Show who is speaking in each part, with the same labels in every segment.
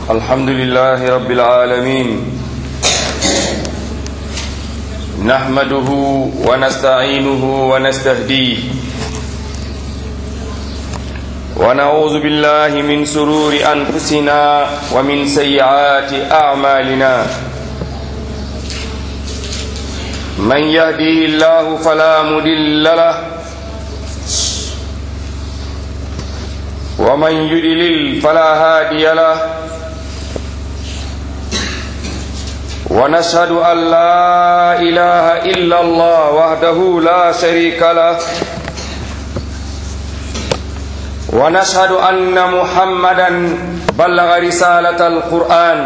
Speaker 1: الحمد لله رب العالمين نحمده ونستعينه ونستهديه ونعوذ بالله من سرور أنفسنا ومن سيئات أعمالنا من يهديه الله فلا مضل له ومن يضلل فلا هادي له ونشهد أن لا إله إلا الله وحده لا شريك له ونشهد أن محمدا بلغ رسالة القرآن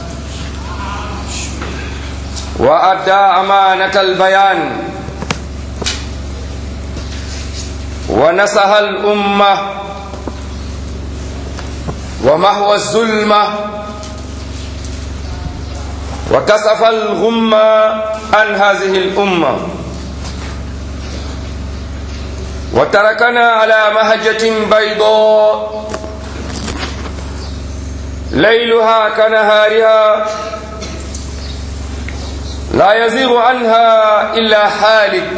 Speaker 1: وأدى أمانة البيان ونصح الأمة ومحو الظلمة وكسف الغمة عن هذه الأمة وتركنا على مهجة بيضاء ليلها كنهارها لا يزيغ عنها إلا حالك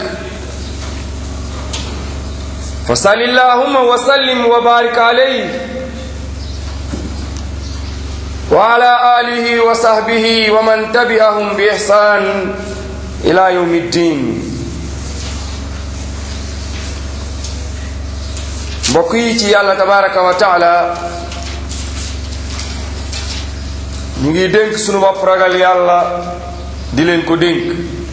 Speaker 1: فصل اللهم وسلم وبارك عليه وعلى آله وصحبه ومن تبعهم بإحسان إلى يوم الدين mbokk yi ci yàlla tabaraka wa taala ñu ngi dénk sunu bopp ragal yàlla di leen ko dénk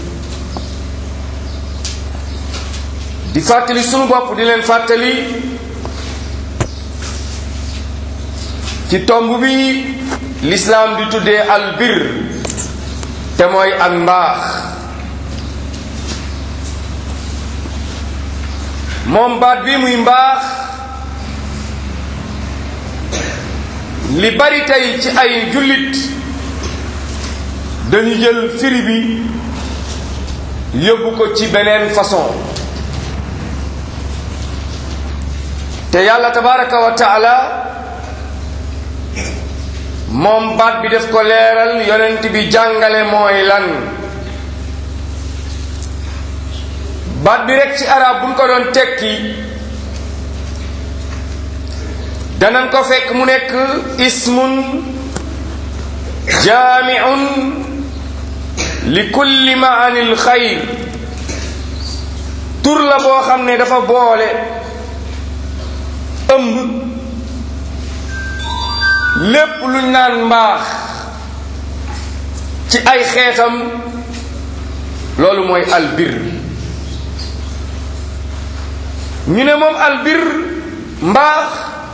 Speaker 1: di fàttali sunu bopp di leen fàttali ci tomb bi lislaam di tuddee albir te mooy ak mbaax moom baat bi muy mbaax li bari tey ci ay jullit dañu jël firi bi yóbbu ko ci beneen façon te yàlla tabaraka wa taala moom baat bi def ko leeral yonent bi jàngale mooy lan baat bi rek ci arab buñ ko doon tekki danañ ko fekk mu nekk ismun jaamiun li kulli maanil xayr tur la boo xam ne dafa boole ëmb lépp luñ naan mbaax ci ay xeetam loolu mooy albir ñu ne moom albir mbaax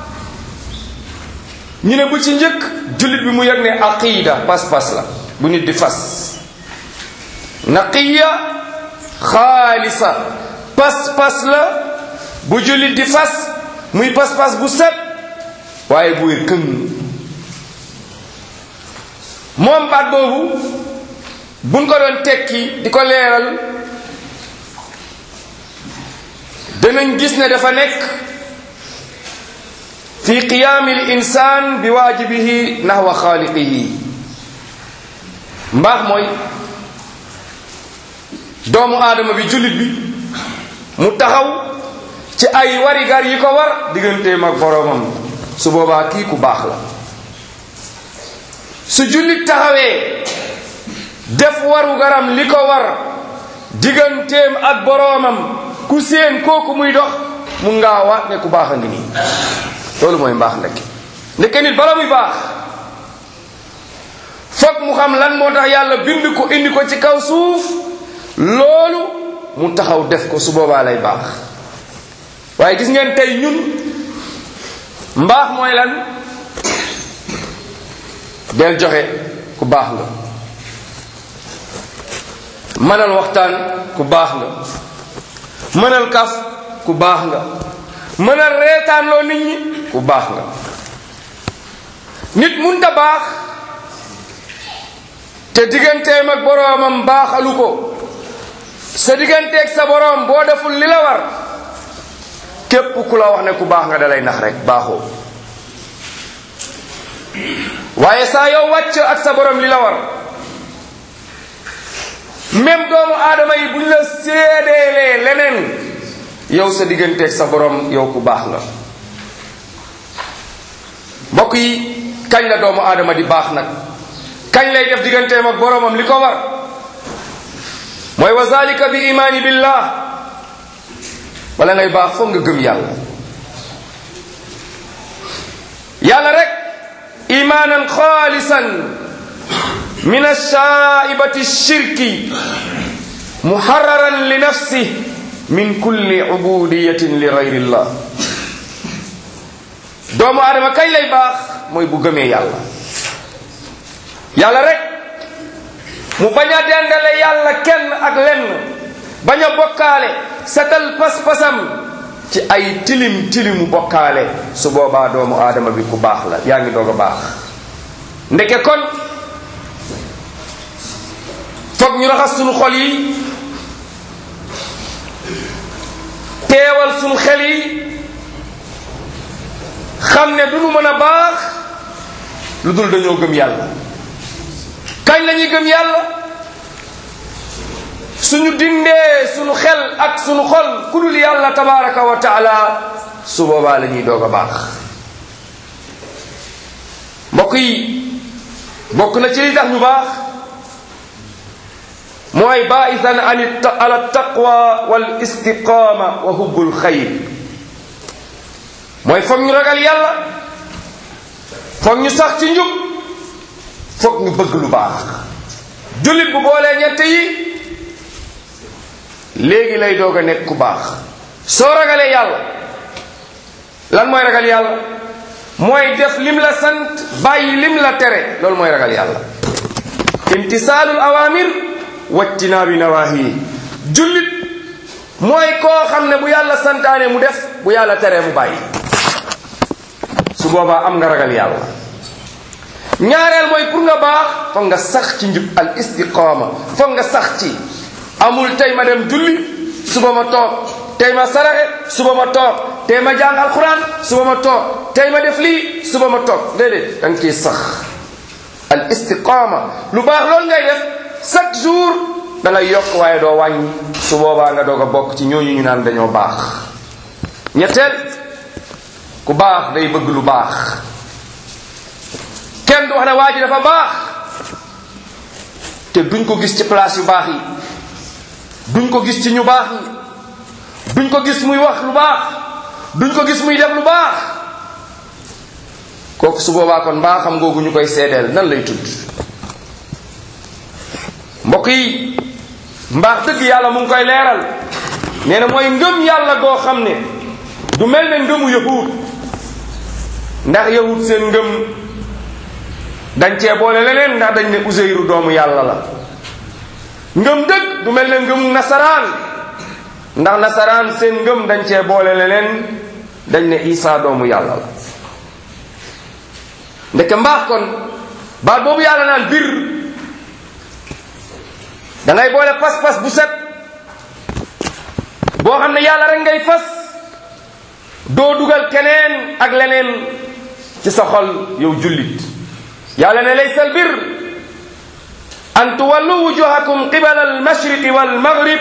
Speaker 1: ñu ne bu ci njëkk jullit bi mu yëg ne aqida pas-pas la bu nit di fas naqiya xaalisa pas-pas la bu jullit di fas muy pas-pas bu set waaye bu wér këng moom baat boobu buñ ko doon tekki di ko leeral danañ gis ne dafa nekk fi qiyaami l insaan bi waajibihi nahwa xaaliqihi mbaax mooy doomu aadama bi jullit bi mu taxaw ci ay warigar yi ko war digganteem ak boroomam su boobaa kii ku baax la su jullit taxawee def waru garam li ko war digganteem ak boroomam ku séen kooku muy dox mun ngaa waat ne ku baax a ngi nii loolu mooy mbaax ndekki ndekke nit bala muy baax foog mu xam lan moo tax yàlla bind ko indi ko ci kaw suuf loolu mu taxaw def ko su boobaa lay baax waaye gis ngeen tey ñun mbaax mooy lan del joxe ku baax nga mënal waxtaan ku baax nga mënal kaf ku baax nga mënal reetaan loo nit ñi ku baax nga nit munta baax te digganteem ak boroomam baaxalu ko sa digganteeg sa boroom boo deful li la war képp ku la wax ne ku baax nga dalay nax rek baaxoo waaye saa yow wàcc ak sa borom li la war même doomu aadama yi bu ñu la séedeelee leneen yow sa digganteeg sa borom yow ku baax nga mbokk yi kañ la doomu aadama di baax nag kañ lay def digganteem ak boromam li ko war mooy wa zalika bi imaani billah wala ngay baax foog nga gëm yàlla yàlla rek imaanan xaalisan min alshaaibati shirki muharraran li nafsi min kulli ubudiyatin li gayrillah doomu aadama kañ lay baax mooy bu gëmee yàlla yàlla rek mu bañ a dendale yàlla kenn ak lenn bañ a bokkaale setal pas-pasam ci ay tilim tilimu bokkaale su boobaa doomu aadama bi ku baax la yaa ngi doog a baax ndeke kon foog ñu raxas sunu xol yi teewal sunu xel yi xam ne du nu mën a baax lu dul dañoo gëm yàlla kañ la ñuy gëm yàlla suñu dindee suñu xel ak suñu xol ku dul yàlla tabaraka wa taala su boobaa la ñuy doog a baax mbokk yi bokk na ci li tax ñu baax mooy baaisan an ala taqwa wal istiqama wa hubbul xayr mooy foog ñu ragal yàlla foog ñu sax ci njub foog ñu bëgg lu baax jullit bu boolee ñett yi léegi lay doog a nekk ku baax soo ragalee yàlla lan mooy ragal yàlla mooy def lim la sant bàyyi lim la tere loolu mooy ragal yàlla imtisaalul awamir wajtinaabi nawaahi jullit mooy koo xam ne bu yàlla santaane mu def bu yàlla teree mu bàyyi su boobaa am nga ragal yàlla ñaareel mooy pour nga baax foog nga sax ci njub al istiqaama foog nga sax ci amul tey ma dem julli suba ma toog tey ma saraxe suba ma toog tey ma jàng alquran suba ma toog tey ma def lii suba ma toog déedéet da nga ciy sax al istiqaama lu baax loolu ngay def chaque jour da ngay yokk waaye doo wàññi su boobaa nga doog a bokk ci ñooñu ñu naan dañoo baax ñetteel ku baax day bëgg lu baax kenn du wax ne waa ji dafa baax te duñ ko gis ci place yu baax yi duñ ko gis ci ñu baax yi duñ ko gis muy wax lu baax duñ ko gis muy def lu baax kooku su boobaa kon mbaaxam googu ñu koy seedeel nan lay tudd mbokk yi mbaax dëgg yàlla mu ngi koy leeral nee na mooy ngëm yàlla goo xam ne du mel ne ngëmu yahud ndax yahud seen ngëm dañ cee boole leneen ndax dañ ne useyru doomu yàlla la ngëm dëgg du mel ne ngëmu nasaraan ndax nasaraan seen ngëm dañ cee boole leneen dañ ne isaa doomu yàlla la ndeke mbaax kon baat boobu yàlla naan bir da ngay boole pas-pas bu set boo xam ne yàlla rek ngay fas doo dugal keneen ak leneen ci sa xol yow jullit yàlla ne laysa albir an tuwallu wujuhakum qibala almashriqi walmaghrib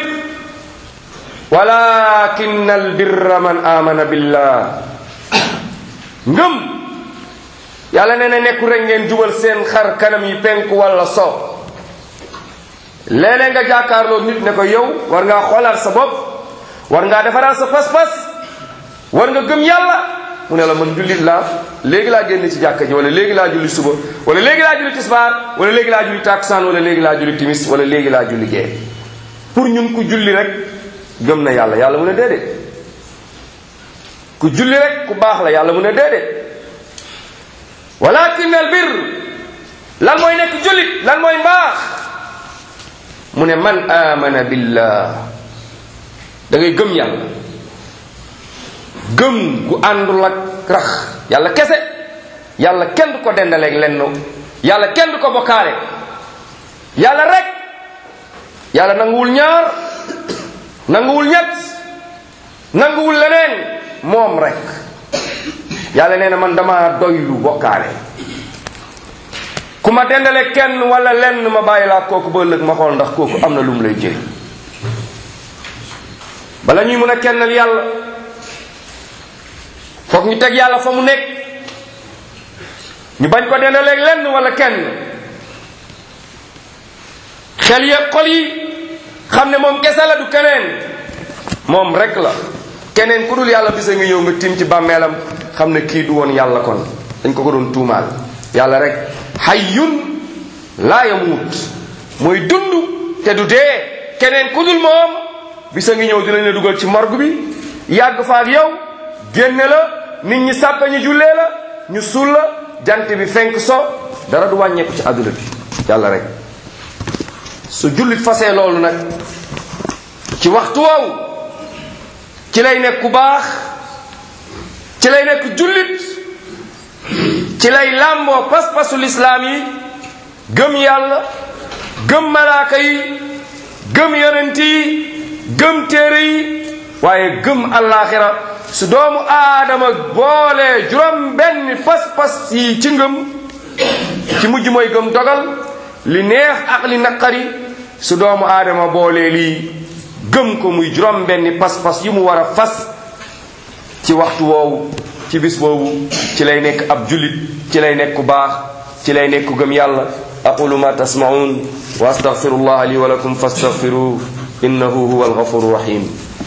Speaker 1: walakin albirra man amana billah ngëm yàlla ne ne nekku rek ngeen jubal seen xar kanam yi penku wala so léeg-léeg nga jàkkaarloo nit ne ko yow war ngaa xoolaat sa bopp war ngaa defaraat sa pas-pas war nga gëm yàlla mu ne la man jullit laa léegi laa génn ci jàkka ji wala léegi laa julli suba wala léegi laa julli tisbaar wala léegi laa julli taksaan wala léegi laa julli timis wala léegi laa julli gee pour ñun ku julli rek gëm na yàlla yàlla mu ne déedéet ku julli rek ku baax la yàlla mu ne déedéet walakin al bir lan mooy nekk jullit lan mooy mbaax mu ne man amana billah da ngay gëm yàlla gëm gu àndul ak rax yàlla kese yàlla kenn du ko dendaleeg lenn yàlla kenn du ko bokkaale yàlla rek yàlla nanguwul ñaar nanguwul ñett nanguwul leneen moom rek yàlla nee na man dama doylu bokkaale ku ma dendale kenn wala lenn ma bàyyi laa kooku ba ëllëg ma xool ndax kooku am na lu mu lay jëriñ bala ñuy mën a kennal yàlla foog ñu teg yàlla fa mu nekk ñu bañ ko dendaleeg lenn wala kenn xel yeeg xol yi xam ne moom kese la du keneen moom rek la keneen ku dul yàlla bisa nga ñëw nga tim ci bàmmeelam xam ne kii du woon yàlla kon dañ ko ko doon tuumaal yàlla rek hayyun laa yamuut mooy dund te du dee keneen ku dul moom bisa ngi ñëw dinañ la dugal ci morgue bi yàgg fa ak yow génne la nit ñi sàppe ñu jullee la ñu suul la jant bi fenk so dara du wàññeeku ci àdduna bi yàlla rek su jullit fasee loolu nag ci waxtu woowu ci lay nekk ku baax ci lay nekk jullit ci lay làmboo pas-pasu lislaam yi gëm yàlla gëm malaaka yi gëm yonent yi gëm téere yi waaye gëm allaaxira su doomu aadama boolee juróom benn pas-pas yi ci ngëm ci mujj mooy gëm dogal li neex ak li naqari su doomu aadama boolee lii gëm ko muy juróom benn pas-pas yi mu war a fas ci waxtu woowu ci bis boobu ci lay nekk ab jullit ci lay nekk ku baax ci lay nekk ku gëm yàlla aqulu ma tasmaun wa astaghfirullah li wa lakum fastaghfiruh innahu huwa alghafuru rahim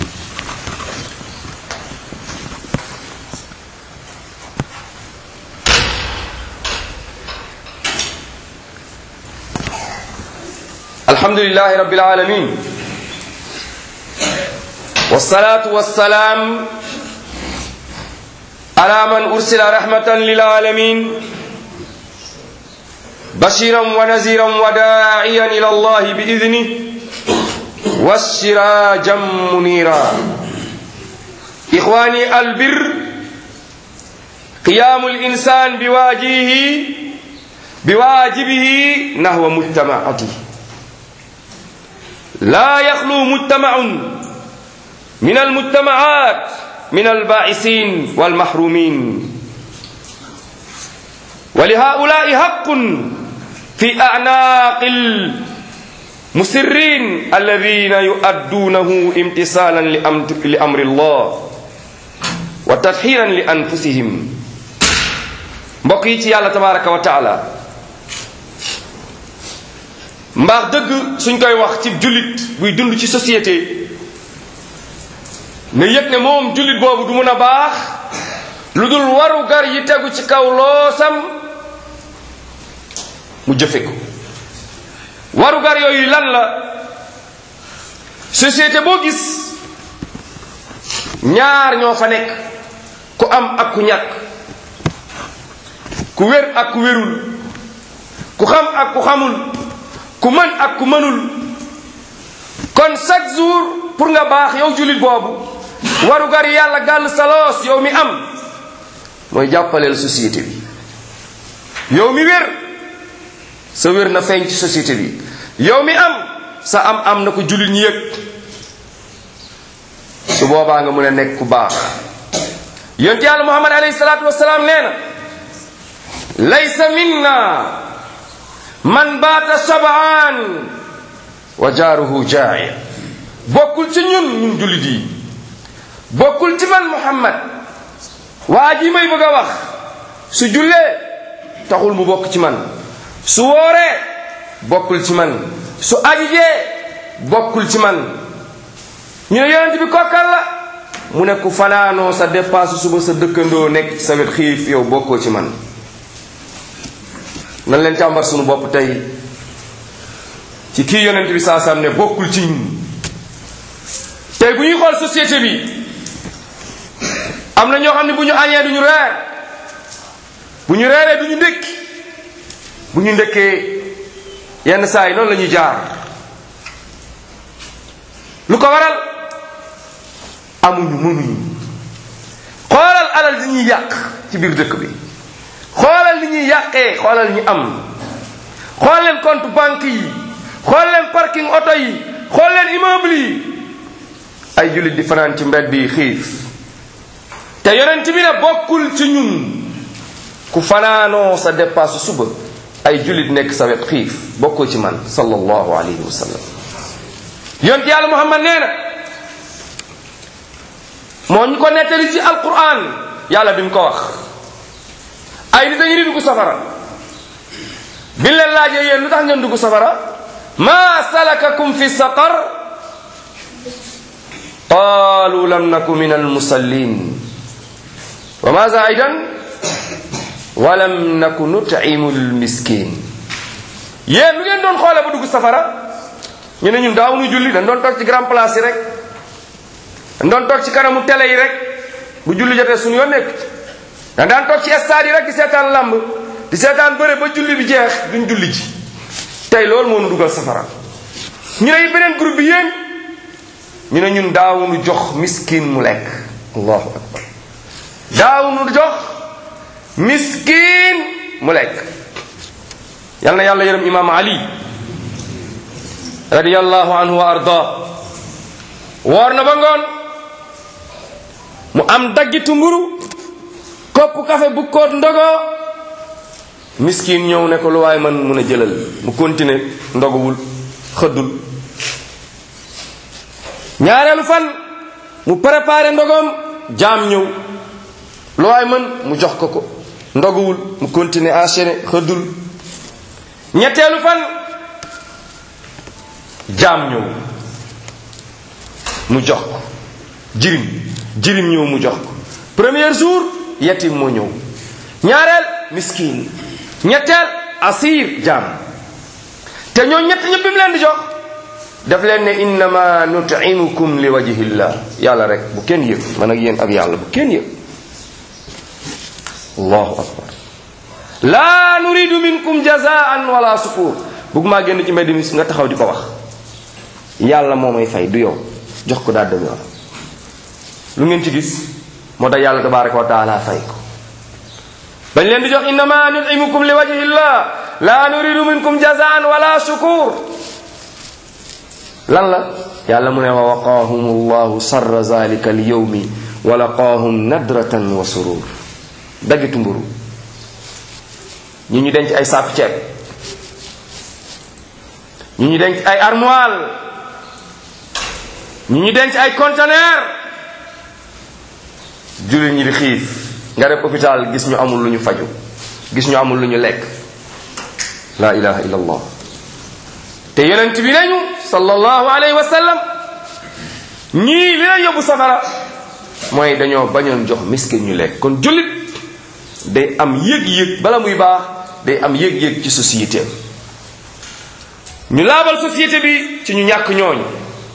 Speaker 1: الحمد لله رب العالمين والصلاة والسلام على من أرسل رحمة للعالمين بشيرا ونذيرا وداعيا إلى الله بإذنه والسراجا منيرا إخواني البر قيام الإنسان بواجبه بواجبه نحو مجتمعته لا يخلو مجتمع من المجتمعات من البائسين والمحرومين ولهؤلاء حق في أعناق المسرين الذين يؤدونه امتثالا لأمر الله وتطهيرا لأنفسهم بقيت الله تبارك وتعالى mbaax dëgg suñ koy wax ci jullit buy dund ci société ne yëg ne moom jullit boobu du mun a baax lu dul waru gar yi tegu ci kaw loosam mu jëfe ko waru gar yooyu lan la société boo gis ñaar ñoo fa nekk ku am ak ku ñàkk ku wér ak ku wérul ku xam ak ku xamul ku mën ak ku mënul kon chaque jour pour nga baax yow jullit boobu waru gar yàlla gàll saloos yow mi am mooy jàppaleel société bi yow mi wér sa wér na feeñ ci société bi yow mi am sa am am na ko jullit ñi yëg su boobaa nga mën a nekk ku baax yonent yàlla muhammad alayhi salaatu wasalaam nee na laysa minna man baata sabaan wa jaaruhu jaa'i bokkul ci ñun ñun jullit yi bokkul ci man muhammad waa ji may bëgg a wax su jullee taxul mu bokk ci man su wooree bokkul ci man su ajijee bokkul ci man ñu ne yonent bi kokkal la mu ne ku fanaanoo sa dépasse suba sa dëkkandoo nekk ci sa wet xiif yow bokkoo ci man nan leen càmbar sunu bopp tey ci kii yonent bi saa sam ne bokkul ci ñun tey bu ñuy xool société bi am na ñoo xam ne bu ñu añee du ñu reer bu ñu reeree du ñu ndékki bu ñu ndékkee yenn saa yi noonu la ñuy jaar lu ko waral amuñu mënuñu xoolal alal di ñuy yàq ci biir dëkk bi xoolal li ñuy yàqee xoolal ñi am xool leen compte banque yi xool leen parking oto yi xool leen immeuble yi ay jullit di fanaan ci mbedd yi xiif te yonent bi ne bokkul ci ñun ku fanaanoo sa dépasse suba ay jullit nekk sa wet xiif bokkoo ci man sallallahu alayhi wa sallam yonent yàlla muhammad nee na moo ñu ko nettali ci alquran yàlla bi mu ko wax ay nit dañu di dugg safara biñ leen laajee yéen lu tax ngeen dugg safara ma salakakum fi saqar qaalu lam naku min almusallin wa maza aidan wa lam naku nut'imu almiskin yéen lu ngeen doon xoole ba dugg safara ñu ne ñun daawuñu julli dañ doon toog ci grand place yi rek dañ doon toog ci kanamu télé yi rek bu julli jotee suñu yoon nekk dañ daan toog ci stade yi rek di seetaan lamb di seetaan bëre ba julli bi jeex duñ julli ji tey loolu moo nu dugal safara ñu ne beneen groupe bi yéen ñu ne ñun daawuñu jox miskin mu lekk allahu akbar daawuñu jox miskin mu lekk yal na yàlla yërëm imaam ali radiyallahu anhu wa arda woor na ba ngoon mu am daggitu mburu kopp kafe bu koot ndogoo miskin ñëw ne ko lu waay man mun a jëlal mu continuer ndoguwul xëddul ñaareelu fan mu préparé ndogoom jaam ñëw lu waay mën mu jox ko ko ndoguwul mu continuer enchaîner xëddul ñetteelu fan jaam ñëw mu jox ko jirim jirim ñëw mu jox ko premier jour yetim moo ñëw ñaareel miskin ñetteel asir jaam te ñoo ñett ñëpp bi mu leen di jox daf leen ne innama nutimukum li wajhillah yàlla rek bu kenn yëg man ak yéen ak yàlla bu kenn yëg allahu akbar laa nuridu minkum jazaan wala sukur bugg maa génn ci mbedd mi nga taxaw di ko wax yàlla moo may fay du yow jox ko daal dem yoon lu ngeen ci gis moo tax yàlla tabaraka wa taala fay ko bañ leen di jox innama nutimukum li wajhillah la nuridu minkum jazaan wala shukur lan la yàlla mu ne wa waqaahum allahu sarra zalika al yawmi wa laqaahum nadratan wa surur daggitu mburu ñi ñu denc ay saaku ceeb ñi ñu denc ay armoire ñi ñu denc ay conteneur jullit ñi di xiif nga def hôpital gis ñu amul lu ñu faju gis ñu amul lu ñu lekk la ilaha illa allah te yonent bi nañu sallallahu alayhi wa sallam ñii li leen yóbbu safara mooy dañoo bañoon jox miskin ñu lekk kon jullit day am yëg-yëg bala muy baax day am yëg-yëg ci société ñu laabal société bi ci ñu ñàkk ñooñu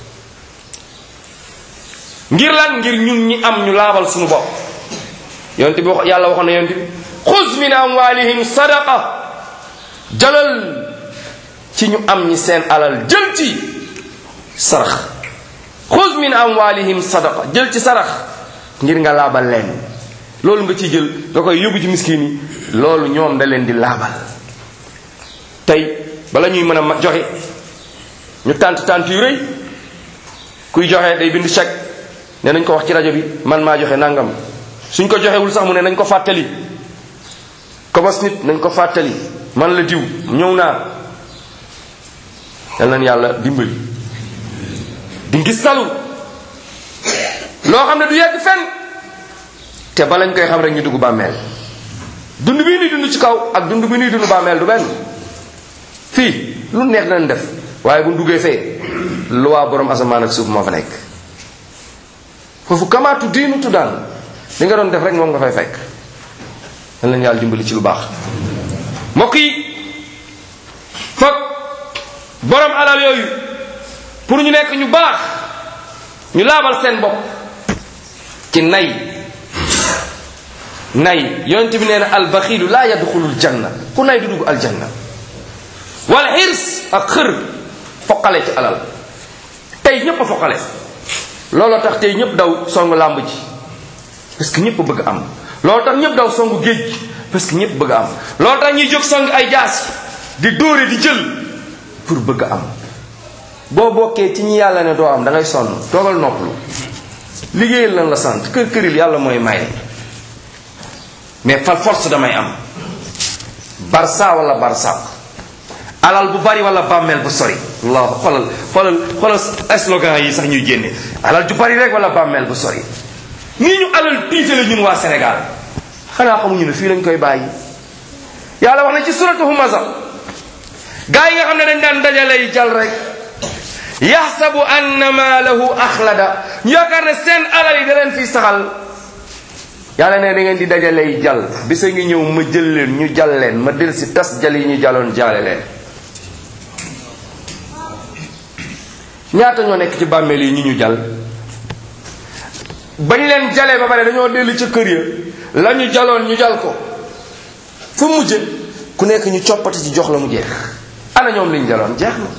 Speaker 1: ngir lan ngir ñun ñi am ñu laabal suñu bopp yonent bi wax yàlla waxoon na yonent bi xuz min amwalihim sadaqa jalal ci ñu am ñi seen alal jël ci sarax xuz min amwalihim sadaqa jël ci sarax ngir nga laabal leen loolu nga ciy jël nga koy yóbbu ci miskin yi loolu ñoom da leen di laabal tey bala ñuy mën a joxe ñu tànt tànt yu rëy kuy joxe day bind chèque ne nañ ko wax ci rajo bi man maa joxe nangam suñ ko joxewul sax mu ne nañ ko fàttali kobos nit nañ ko fàttali man la diw ñëw naa yal nañ yàlla dimbali di ngis talu loo xam ne du yegg fenn te ba lañ koy xam rek ñu dugg bàmmeel dund bii nuy dund ci kaw ak dund bi nuy dund bàmmeel du benn fii lu neex nañ def waaye bu duggee fee lu waa borom asamaan ak suuf moo fa nekk foofu kamaatu diinu tuddaan li nga doon def rek moom nga fay fekk dañ leen yàlla dimbali ci lu baax mbokk yi foog borom alal yooyu pour ñu nekk ñu baax ñu laabal seen bopp ci nay nay yonent bi nee na albaxiilu laa yadxulul janna ku nay du dugg aljanna wal xirs ak xër foqale ci alal tey ñépp a foqale looloo tax tey ñépp daw songu làmb ji parce que ñépp bëgg am looloo tax ñépp daw songu géej gi parce que ñépp bëgg am looloo tax ñuy jóg song ay jaas di dóore di jël pour bëgg am boo bokkee ci ñi yàlla ne doo am da ngay sonn toogal noppalu liggéeyal lan la sant kër këril yàlla mooy maye mais fal force damay am barsa wala barsaq alal bu bari wala bàmmeel bu sori allah xoolal xoolal xoolal slogan yi sax ñuy génne alal ju bari rek wala bàmmeel bu sori nii ñu alal tiitale ñun waa Sénégal xanaa xamuñu ne fii lañ koy bàyyi yàlla wax na ci suratu humaza gaa yi nga xam ne dañ daan dajalay jal rek yaxsabu anna maalahu axlada ñu yaakaar ne seen alal yi da leen fiy saxal yàlla ne da ngeen di dajalay jal bisa ngi ñëw ma jël leen ñu jal leen ma del si tas jal yi ñu jaloon jaale leen ñaata ñoo nekk ci bàmmeel yi ñu ñu jal bañ leen jalee ba pare dañoo dellu ca kër ya la ñu jaloon ñu jal ko fu mujje ku nekk ñu coppati ci jox la mu jeex ana ñoom liñ jaloon jeex na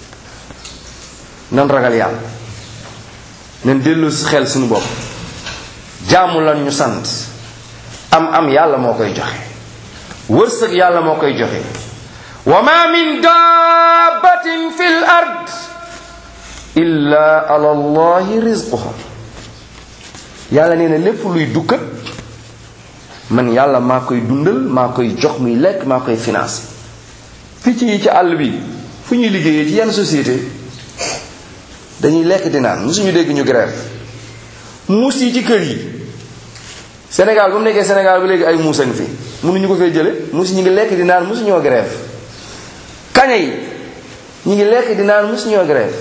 Speaker 1: nan ragal yàlla nan dellu si xel suñu bopp jaamu lan ñu sant am am yàlla moo koy joxe wërsëg yàlla moo koy joxe wa ma min dabbatin fi l ard illa ala allahi rizquha yàlla nee na lépp luy dukkat man yàlla maa koy dundal maa koy jox muy lekk maa koy financé picc yi ci àll bi fu ñuy liggéeyee ci yenn société dañuy lekk di naan musuñu dégg ñu grève muus yi ci kër yi Sénégal ba mu nekkee Sénégal ba léegi ay muus a ngi fi mënuñu ko fee jële muus ñu ngi lekk di naan musuñoo grève kaña yi ñu ngi lekk di naan musuñoo grève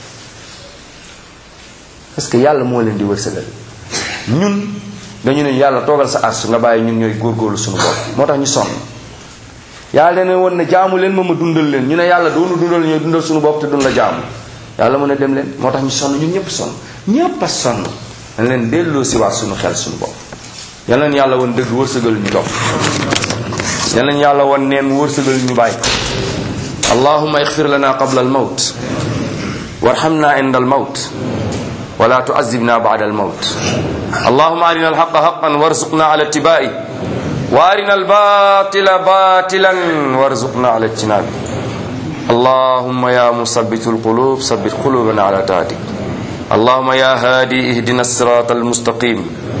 Speaker 1: parce que yàlla moo leen di wërsëgal ñun dañu ne yàlla toogal sa ars nga bàyyi ñun ñooy góorgóorlu suñu bopp moo tax ñu sonn yàlla dana woon ne jaamu leen ma ma dundal leen ñu ne yàlla doonu dundal ñooy dundal suñu bopp te dun la jaamu yàlla mën a dem leen moo tax ñu sonn ñun ñëpp sonn ñëpp a sonn dañ leen delloo si waat suñu xel suñu bopp yal leen yàlla woon dëgg wërsëgal ñu dox yal leen yàlla woon neen wërsëgal ñu bàyyi allahumma ixfir lana qabla al mawt warhamna inda al mawt ولا تعذبنا بعد الموت اللهم أرنا الحق حقا وارزقنا على اتباعه وأرنا الباطل باطلا وارزقنا على اجتنابه اللهم يا مثبت القلوب ثبت قلوبنا على طاعتك اللهم يا هادي اهدنا الصراط المستقيم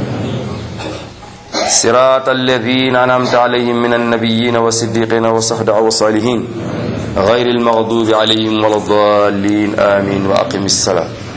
Speaker 1: صراط الذين أنعمت عليهم من النبيين والصديقين والصحابة والصالحين غير المغضوب عليهم ولا الضالين آمين وأقم الصلاة